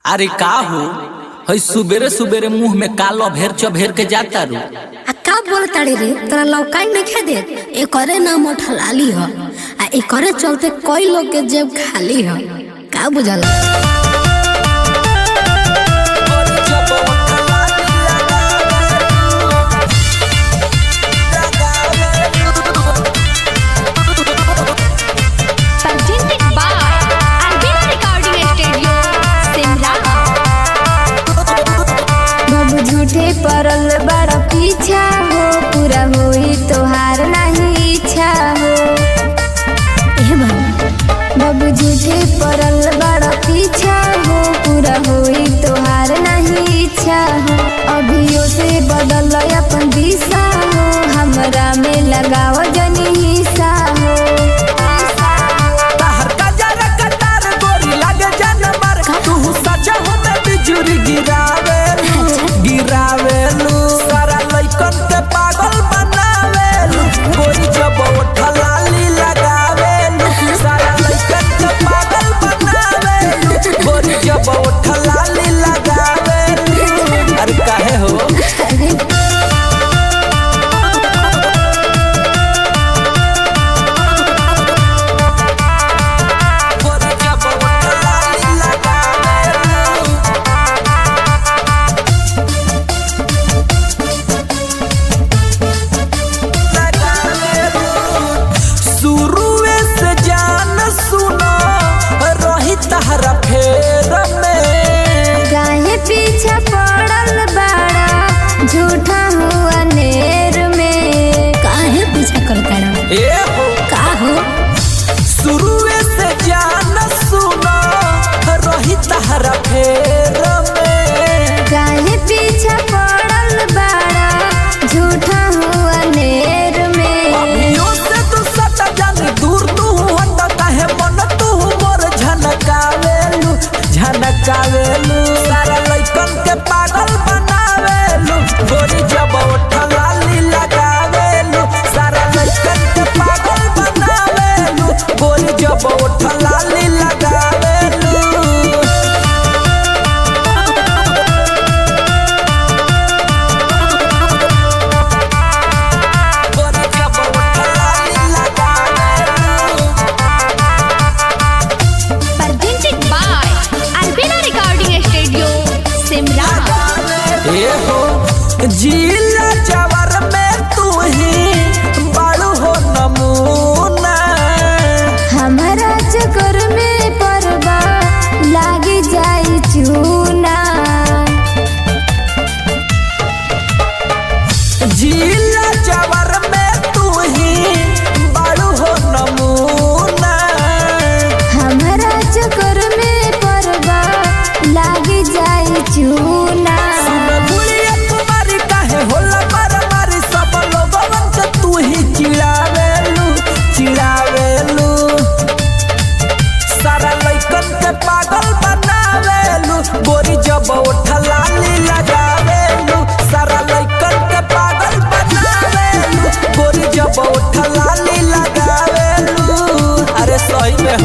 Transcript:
अरे का हो हई सुबेरे सुबेरे मुंह में कालो भेर चभेर के जाता रू आ का बोलताड़ी रे तोरा लौकाई नहीं दे एकरे नाम ठलाली ह आ एकरे चलते कई लोग के जेब खाली ह का बुझल presented by Albina Recording Studio, Simla. बाबू झूठे परल बड़ा पीछा हो पूरा होई तोहार नहीं इच्छा हो ए बाबू बाबू झूठे परल बड़ा पीछा हो पूरा होई तोहार नहीं इच्छा हो अभियो से बदल अपन दिशा हो हमरा में लगाव जनी हिस्सा हो ताहर का जरा कतार गोरी लागे जान मार तू सजा हो में बिजुरी गिरावे गिरावेलू सारा लइकन के पागल बनावेलू गोरी जब उठलाली लगावेलू सारा लइकन के पागल बनावेलू गोरी जब उठलाली लगावेलू अरे काहे हो गोरी जब उठलाली लगावेलू शुरुए से जान सुनो रही तहरा फेर में काहे पीछा पड़ल बड़ा झूठा हुआ नेर में काहे पीछा करताड़ा ए हो का हो शुरुए से जान सुनो रही तहरा फेर में काहे पीछा पड़ल बड़ा झूठा हुआ नेर में अभियो से तू सट जानी दूर तू हट काहे मन तू मोर झनकावेलू झनकावेलू सारा लइकन के पागल बनावेलू गोरी जब उठलाली लगावेलू सारा लइकन के पागल बनावेलू गोरी जब उठलाली लगावेलू गोरी जब उठलाली लगावेलू Presented by Albina Recording Studio, Simla. ए हो जिला जवर में तू ही बड़ू हो नमूना हमारा चक्कर में परबा लाग जाई चूना जिला जवर में तू ही बड़ू हो नमूना हमारा चक्कर में परबा लाग जाई चूना सुन गुड़िया कुमारी काहे होला मारी सब लोगन के तू ही चिड़ावेलू चिड़ावेलू सारा लइकन के पागल बनावेलू गोरी जब उठलाली लगावेलू सारा लइकन के पागल बनावेलू गोरी जब उठलाली लगावेलू अरे सही में